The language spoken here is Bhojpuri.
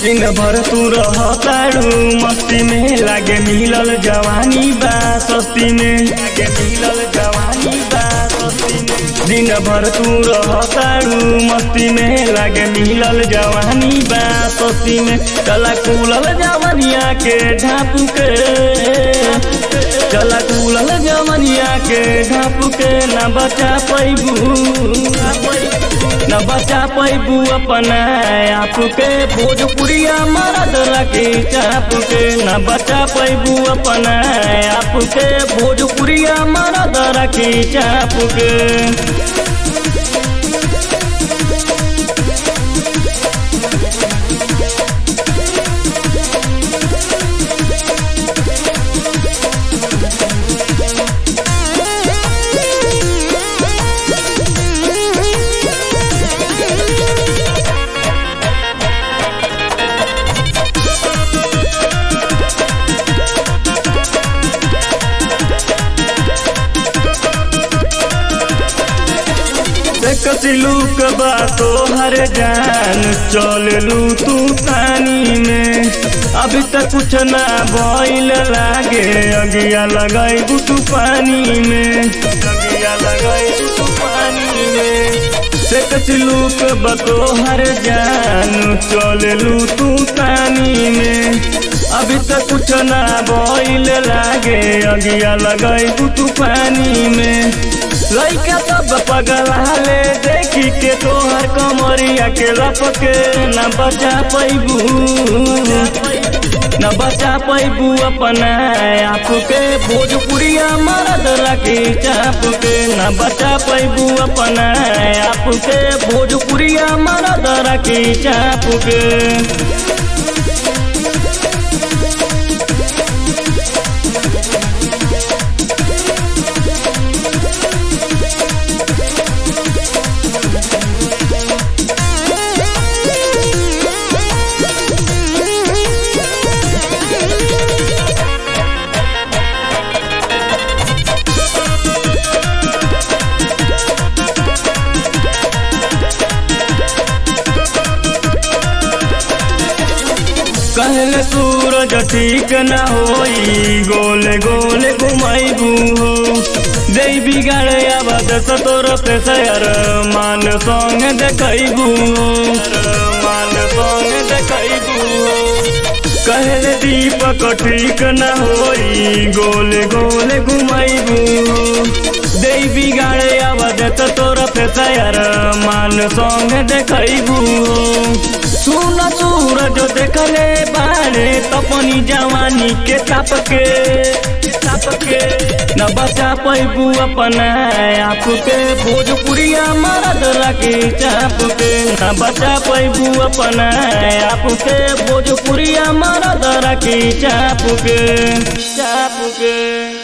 दिन भर तू रहताड़ू मस्ती में लागे मिलल जवानी बा सस्ती में लागे मिलल जवानी बा सस्ती में दिन भर तू रहताड़ू मस्ती में लागे मिलल जवानी बा सस्ती में चला कुलल जवानिया के ढाप के चला कुलल जवानिया के ढाप के ना बचा पैबू न बचा पैबू अपना आप के भोजपुरिया मरद रखे चाप के न बचा पैबू अपना आप के भोजपुरिया मरद रखे चाप के कसिलू कबा तो हर जान चललू तू पानी में अभी तक कुछ ना बोल लागे अगिया लगाई तू पानी में अगिया लगाई तू पानी में से कसिलू कबा तो हर जान चललू तू पानी में अभी तक कुछ ना बोल लागे अगिया लगाई तू पानी में लइका सब पगलाले देखी के तोहर कमरिया के लपके न बचा पैबू न बचा पैबू अपना आप के भोजपुरिया मरद रखे चाप के न बचा पैबू अपना आप के भोजपुरिया मरद रखे चाप के कहले सूरज ठीक न होई गोले गोले घुमाइबू हो जै बिगाड़े आबाद सतोर पे सयर मान संग देखैबू मान संग देखैबू कहले दीपक ठीक न होई गोले गोले घुमाइबू हो जै बिगाड़े आबाद सतोर पे सयर मान संग देखैबू सुन सूरज देखले बारे तपनी जवानी के ताप के ताप के न बचा पैबू अपना आप के भोजपुरिया मरद रखे चाप के न बचा पैबू अपना आप के भोजपुरिया मरद रखे चाप के चाप के